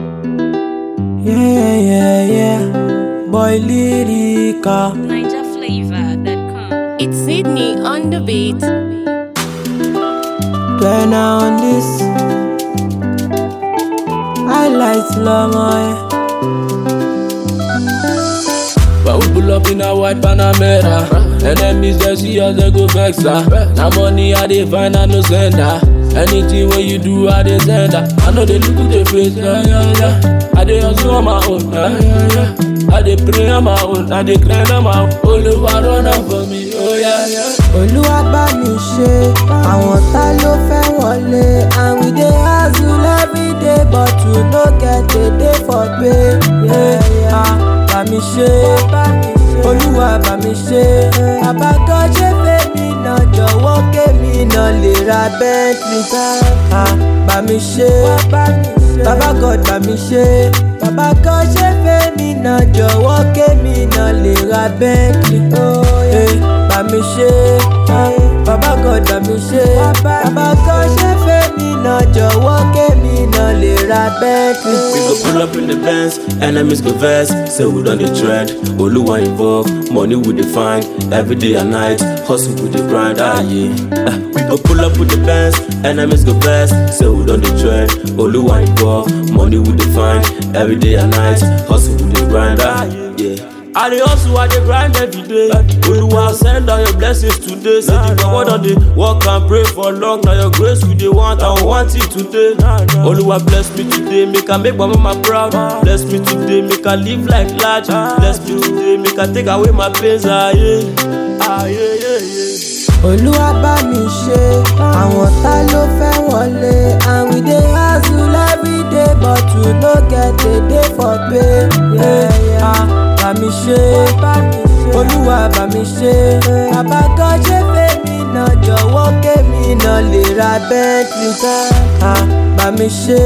Yeah, yeah, yeah. Boy lyrical. NigerFlavor.com. It's Sydney on the beat. Turn on this. Highlights slow mo. When we pull up in a white Panamera Enemies they see us they go vex her Now money I dey find I no send her Anything when you do I dey send her I know they look at the face yeah yeah yeah I dey hustle on my own yeah yeah yeah I dey pray on my own I dey grind on my own Olúwa run am for me oh yeah yeah. Olúwa bá mi ṣe, àwọn tá ló fẹ́ wọlé. And we dey hustle every day but we no get a day for pay. Yeah, yeah. Bá mi ṣe, Olúwa bá mi ṣe. Bàbá kan ṣe fèmí náà jọ̀wọ́ kémi náà lè ra Bentley. Ah, Bá mi ṣe, bàbá God bá mi ṣe. Bàbá kan ṣe fèmí náà jọ̀wọ́ kémi náà lè ra Bentley. Oh, yeah bá mi ṣe bàbá God bá mi ṣe bàbá kan ṣe fẹ́mi náà jọ̀wọ́ kémi náà lè ra Bentley. We go pull up in the Benz, enemies go vex. Say we done the trend, Oluwa involve, money we dey find every day and night. Hustle with the grind, ah yeah. Ah, we go pull up with the Benz, enemies go vex. Say we done the trend, Oluwa involve, money we dey find every day and night. Hustle with the grind, ah yeah. I dey hustle, I dey grind every day. Oluwa send down your blessings today. Say the God on the work and pray for long. Now your grace we dey want, I want it today. Oluwa bless me today, make I make my mama proud. Bless me today, make I live like large. Bless me today, make I take away my pains. Ah yeah, ah yeah yeah yeah. Olúwa bá mi ṣe àwọn tá ló fẹ́ wọlé and we dey hustle every day but we no get a day for pay. Yeah, yeah. Bá mi ṣe Olúwa bá mi ṣe bàbá kan ṣe fèmí náà jọ̀wọ́ kémi náà lè ra Bentley. Ah, Bá mi ṣe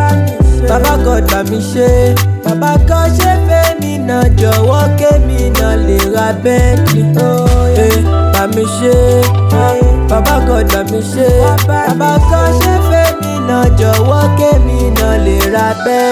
bàbá God bá mi ṣe bàbá kan ṣe fèmí náà jọ̀wọ́ kémi náà lè ra Bentley. Oh, yeah. Bá mi ṣe bàbá God bá mi ṣe bàbá kan ṣe fèmí náà jọ̀wọ́ kémi náà lè ra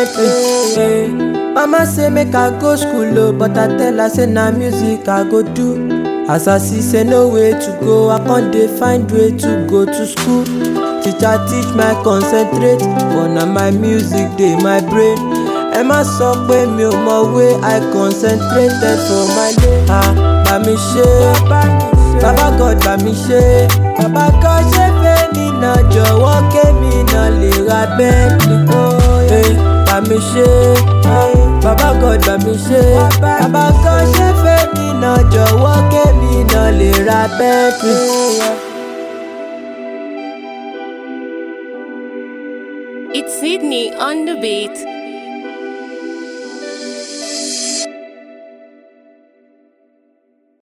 Bentley. Mama say make I go school o but I tell her say na music I go do. As I see say no way to go, I con dey find way to go to school. Teacher teach my concentrate, but na my music dey my brain. Ẹ má sọ pé mi ò mọ̀wé, I concentrated for my lane. Ah, bá mi ṣe, bàbá God bá mi ṣe, bàbá kan ṣe fèmí náà jọ̀wọ́ kémi náà lè ra Bentley. Oh, yeah. Bá mi ṣe, bàbá God bá mi ṣe, bàbá kan ṣe fèmí náà jọ̀wọ́ kémi náà lè ra Bentley. It's Sydney on the beat.